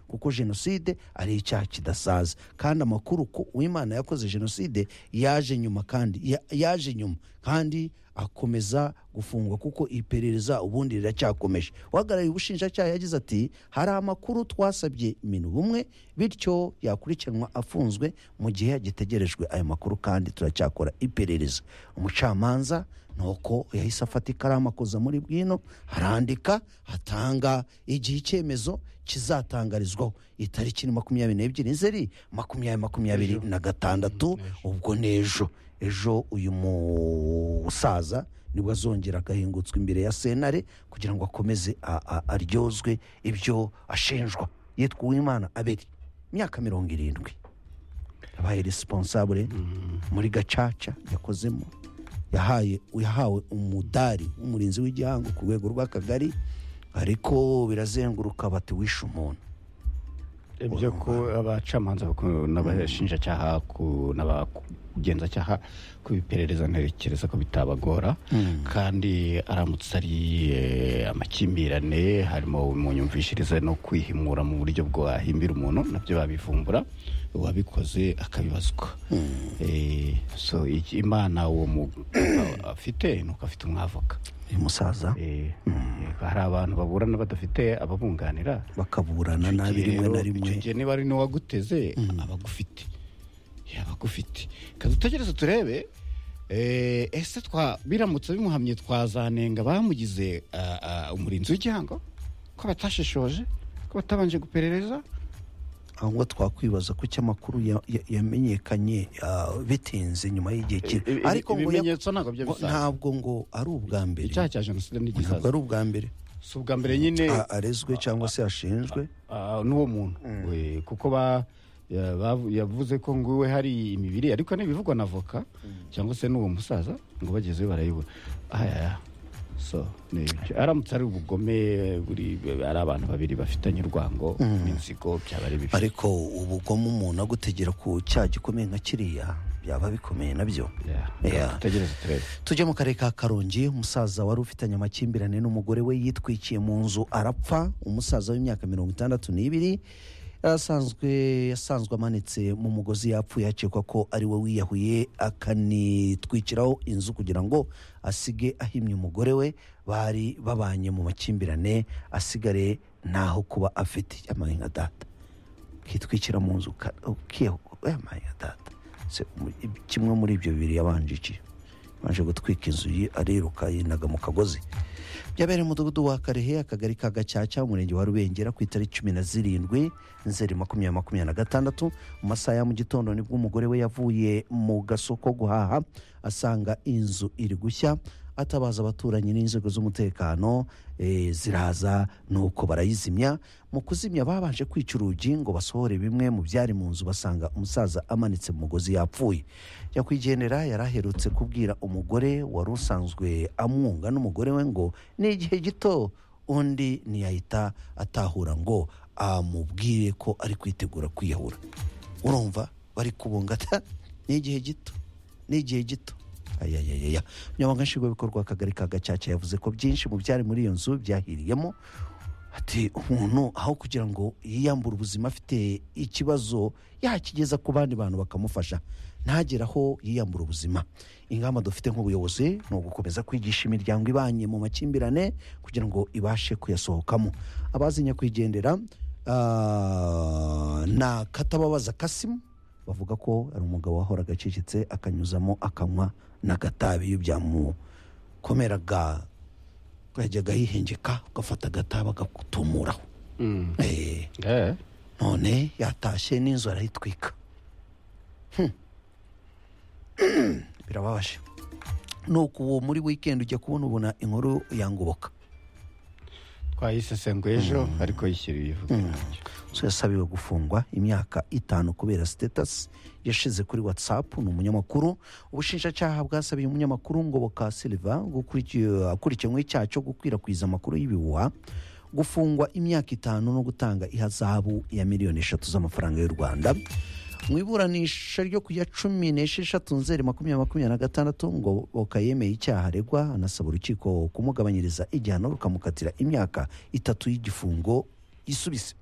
kuko jenoside ari icyaha kidasaza kandi amakuru ko uwimana yakoze jenoside yaje nyuma kandi ya- yaje nyuma kandi akomeza gufungwa kuko iperereza ubundi riracyakomeje uhagarariye ubushinjacyaha yagize ati hari amakuru twasabye minu bumwe bityo yakurikiranwa afunzwe mu gihe hagitegerejwe ayo makuru kandi turacyakora iperereza umucamanza nuko yahise afata ikaramu akoza muri bwino arandika atanga igihe icyemezo kizatangarizwaho itariki ni makumyabiri n'ebyiri nzeri makumyabiri makumyabiri na gatandatu ubwo ni ejo ejo uyu musaza nibwo azongera agahingutswa imbere ya senare kugira ngo akomeze a- a- aryozwe ibyo ashinjwa yitwa uwimana aberi imyaka mirongo irindwi yabaye resiponsabure muri gacaca yakozemo yahaye yahawe umudari w'umurinzi w'igihango ku rwego rw'akagari ariko birazenguruka bati wishe umuntu ibyo ko abacamanza bako- n'abashinjacyaha ku- n'abagenzacyaha kubiperereza ntekereza ko bitabagora kandi aramutse ari eh, amakimbirane harimo mu nyumvishirize no kwihimura mu buryo bwahimbira umuntu nabyo babivumbura uwabikoze akabibazwa Eh, so iki- imana uwo mugabo afite ni uko afite umwavoka uyu musaza Eh, hari abantu baburana badafite ababunganira bakaburana icyo nabi gihe rimwe rero, na rimwe icyo gihe niba ari n'uwaguteze aba agufite yaba agufite reka dutegereze turebe eh, ese twa biramutse bimuhamye twazanenga bamugize ah, ah, umurinzi w'igihango ko batashishoje ko batabanje guperereza aho ngo twakwibaza ko icyo amakuru ya- ya- yamenyekanye ah, bitinze nyuma y'igihe kiri Ibi- ariko ngo ya- ibimenyetso ntabwo byo ngo bisaza. ntabwo ngo ari ubwa mbere icyaha cya jenoside ntabwo n'igisaza ari ubwa mbere si ubwa mbere nyine A- arezwe cyangwa se ashinjwe ah, n'uwo muntu We, kuko ba ya- bavu- yavuze ko ngo iwe hari imibiri ariko n'ibivugwa na voka cyangwa se n'uwo musaza ngo bagezeyo barayibura ayaya so ni ibyo aramutse ari ubugome buri ari abantu babiri bafitanye urwango n'inzigo byaba ari bibi ariko ubugome umuntu agutegera ku cyaha gikomeye nka kiriya byaba bikomeye nabyo Yeah. Yeah. dutegereze turebe tujye mu karere ka karongi umusaza wari ufitanye amakimbirane n'umugore we yitwikiye mu nzu arapfa umusaza w'imyaka mirongo itandatu n'ibiri yarasanzwe yasanzwe amanitse mu mugozi yapfuye hakekwa ko ari we wiyahuye akanitwikiraho inzu kugira ngo asige ahimye umugore we bari babanye mu makimbirane asigare ntaho kuba afite yamaye nka data ukitwikira mu nzu uka- ukiyahu- yamaye nka data Se, mu- kimwe muri ibyo bibiri yabanjikiye baje gutwika inzu ye ariruka yinaga mu kagozi byabereye mu mudugudu wa karehe akagari ka gacaca umurenge wa rubengera ku itariki cumi na zirindwi nzeri makumyabiri makumyabiri na gatandatu mu masaha ya mu gitondo nibwo umugore we yavuye mu gasoko guhaha asanga inzu iri gushya atabaza abaturanyi n'inzego z'umutekano eh, ziraza nuko barayizimya mu kuzimya babanje kwica urugi ngo basohore bimwe mu byari mu nzu basanga umusaza amanitse mu mugozi yapfuye nyakwigendera yari aherutse kubwira umugore wari usanzwe amwunga n'umugore we ngo ni igihe gito undi ntiyahita atahura ngo amubwire ko ari kwitegura kwiyahura urumva bari kubungata ni igihe gito ni igihe gito ayayayaya umunyamabanga nshingwabikorwa w'akagari ka gacaca yavuze ko byinshi mu byari muri iyo nzu byahiriyemo ati umuntu aho kugira ngo yiyambure ubuzima afite ikibazo yakigeza ku bandi bantu bakamufasha ntagere aho yiyambura ubuzima ingamba dufite nk'ubuyobozi ni ugukomeza kwigisha imiryango ibanye mu makimbirane kugira ngo ibashe kuyasohokamo abazi nyakwigendera ah, na katababaza kasimu bavuga ko ari umugabo wahoraga acecetse akanyuzamo akanywa n'agatabi iyo byamukomeraga yajyaga yihengeka ugafata agataba agatumuraho Mm. Eh, Eh. none yatashye n'inzu arayitwika Hmm. birababaje nuko uwo muri weekend ujya kubona ubona inkuru yangoboka twayisesenguye ejo ariko yishyira ibivuga nabyo. so yasabiwe gufungwa imyaka itanu kubera sitetasi yashize kuri watsapu ni umunyamakuru ubushinjacyaha bwasabiye umunyamakuru ngoboka silva gukurikiye- akurikiranyweho icyaha cyo gukwirakwiza amakuru y'ibihuha gufungwa imyaka itanu no gutanga ihazabu ya miliyoni eshatu z'amafaranga y'u rwanda mu iburanisha ryo ku ya cumi n'esheshatu nzeri makumyabiri makumyabiri na gatandatu ngoboka yemeye icyaha aregwa anasaba urukiko kumugabanyiriza igihano rukamukatira imyaka itatu y'igifungo yisubise